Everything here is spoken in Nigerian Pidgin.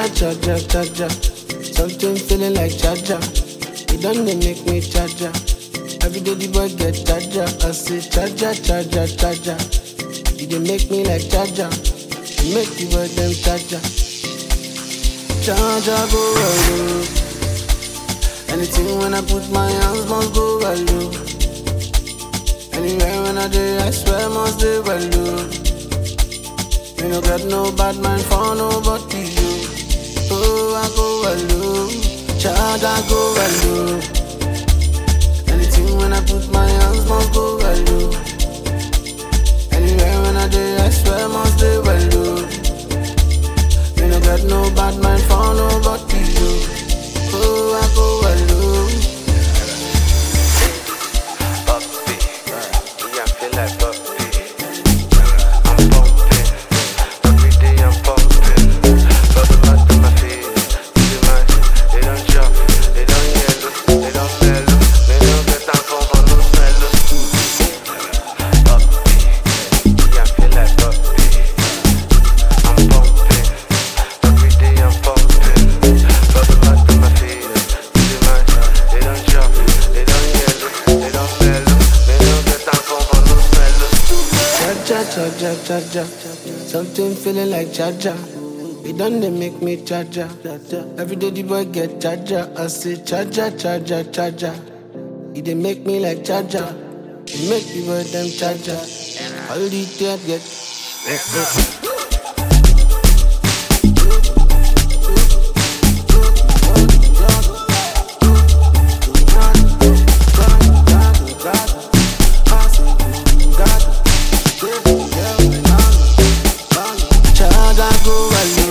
Charger, charger, charger. Something feeling like charger. It done they make me charger. Every day the boy get charger. I say charger, charger, charger. It dey make me like charger. It make the boy them charger. Charger go well low. Anything when I put my hands must go well low. Anywhere when I do, I swear must do well low. Me no got no bad mind for nobody you. Oh, I go well low. Child, I go well low. Anything when I put my hands must go well low. Anywhere when I do, I swear must do well low. Me no got no bad mind for nobody you. Oh, I go well low. Puppy, yeah, I feel like puppy. I'm pumping, every day I'm pumping. Bubble bath to my feet, see my, they don't chop, they don't yellow, they don't mellow. They don't get time for for no mellow. Puppy, yeah, I feel like puppy. I'm pumping, every day I'm pumping. Bubble bath to my feet, see my, they don't chop, they don't yellow, they don't mellow. They don't get time for for no mellow. Charger, charger, charger. Something feeling like charger. It done they make me charger. Every day the boy get charger. I say charger, charger, charger. It dey make me like charger. It make the boy them charger. All the day get. Eh, eh. Child, I go well